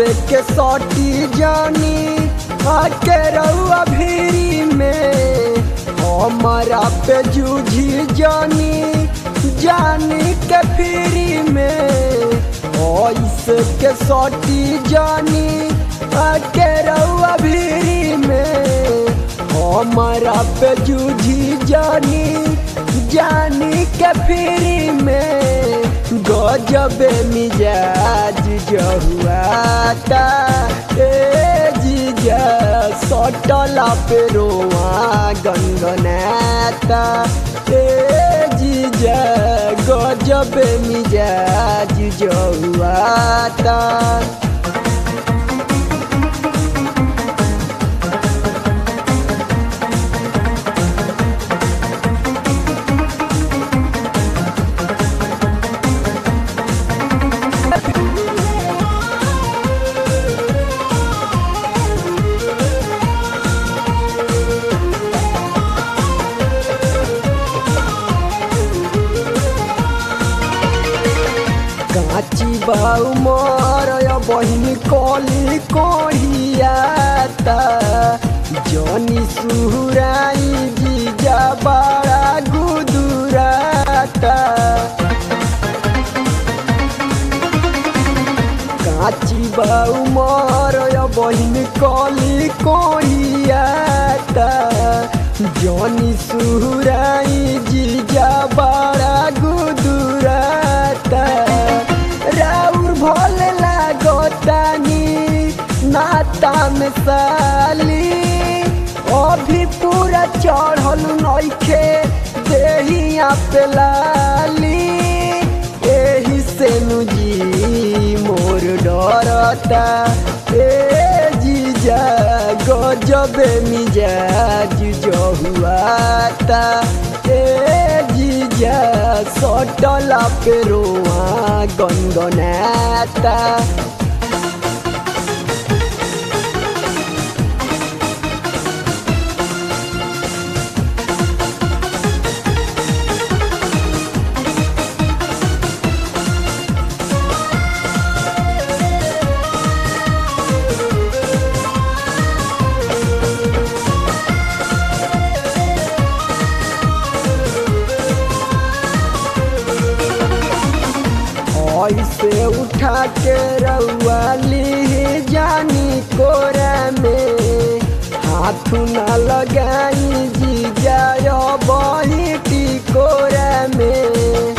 के सटी जानी आके रउआ भीरी में हमारा पे जूझी जानी जानी के फिरी में ऐसे के सटी जानी आके रउआ भीरी में हमारा पे जूझी जानी जानी के फिरी में गजब मिजाज जहुआता ए जीजा सटला पे रोआ गनगनाता ए जीजा गजब मिजाज जहुआता काची बाऊ मार बहिनी कली कहियाता जनी सुहुराई जीजा बड़ा गुदुराता काची बाऊ मार बहिनी कली कहियाता जनी सुहुराई जीजा बड़ा गुदुराता राउर भल लागतानी नाता में साली अभी पूरा चढ़ल नइखे देहिया पे लाली एही से नुजी मोर डरता ए जीजा गजब मिजाज जहुआता ए जीजा सटला पे रोआ गनगनाता ऐसे उठा के रउआ ली जानी कोरा में हाथ न लगाई जी जाय बही कोरा में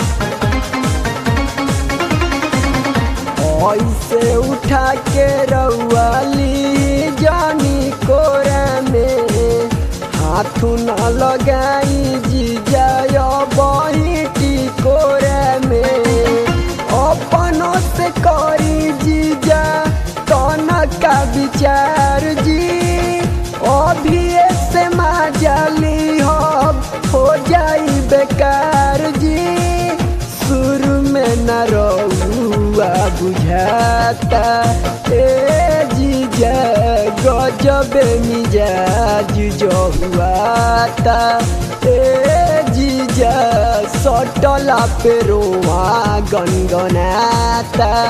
ऐसे उठा के रउआ ली जानी कोरा में हाथ न लगाई जी जाय बही कोरा में अपनों से करी जीजा कौन का विचार जी अभी से माजली हो हो जाई बेकार जी शुरू में न रहुआ बुझाता ए जीजा गजब मिजाज जहुआता ए जीजा सटला पे रोआ गनगनाता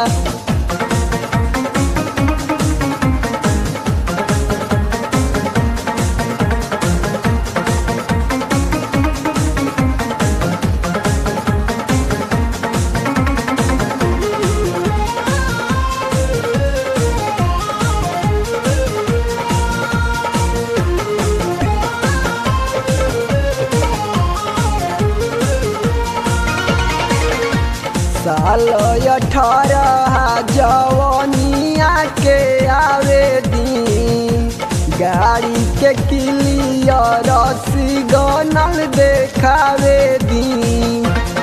साल अठारह जवनिया के आवे दिन गाड़ी के क्लियर सिग्नल देखावे दिन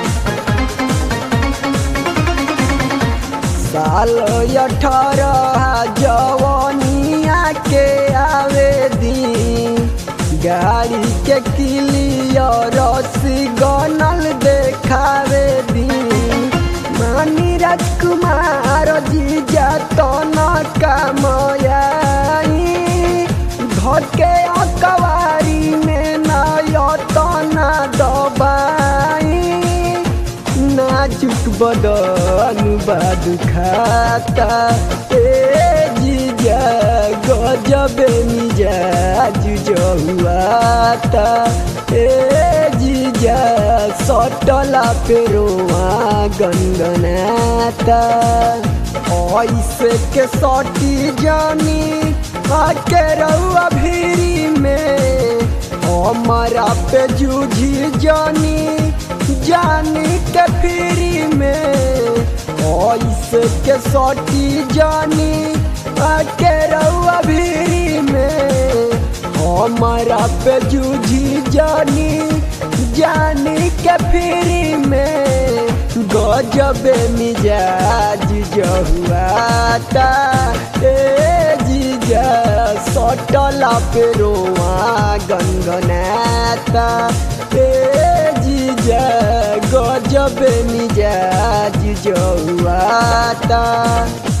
साल अठारह जवनिया के आवे दिन गाड़ी के क्लियर सिग्नल देखावे दिन मानी राजकुमार जीजा तो न कामयाई धके अकवारी में नाजुक बदन बाद खाता ए जीजा गजब मिजाज जहुआता ए जीजा सटला पेरोआ गनगनाता ऐसे के सटी जानी आके रहुआ भीरी में हमारा पे जूझी जानी जानी के फिरी में ऐसे के सटी जानी आके रहुआ भीरी में हमारा पे जूझी जानी जानी के फिरी में गजब मिजाज जहुआता ए जीजा सटला पेरोआ गनगनाता ए जीजा गजब मिजाज जहुआता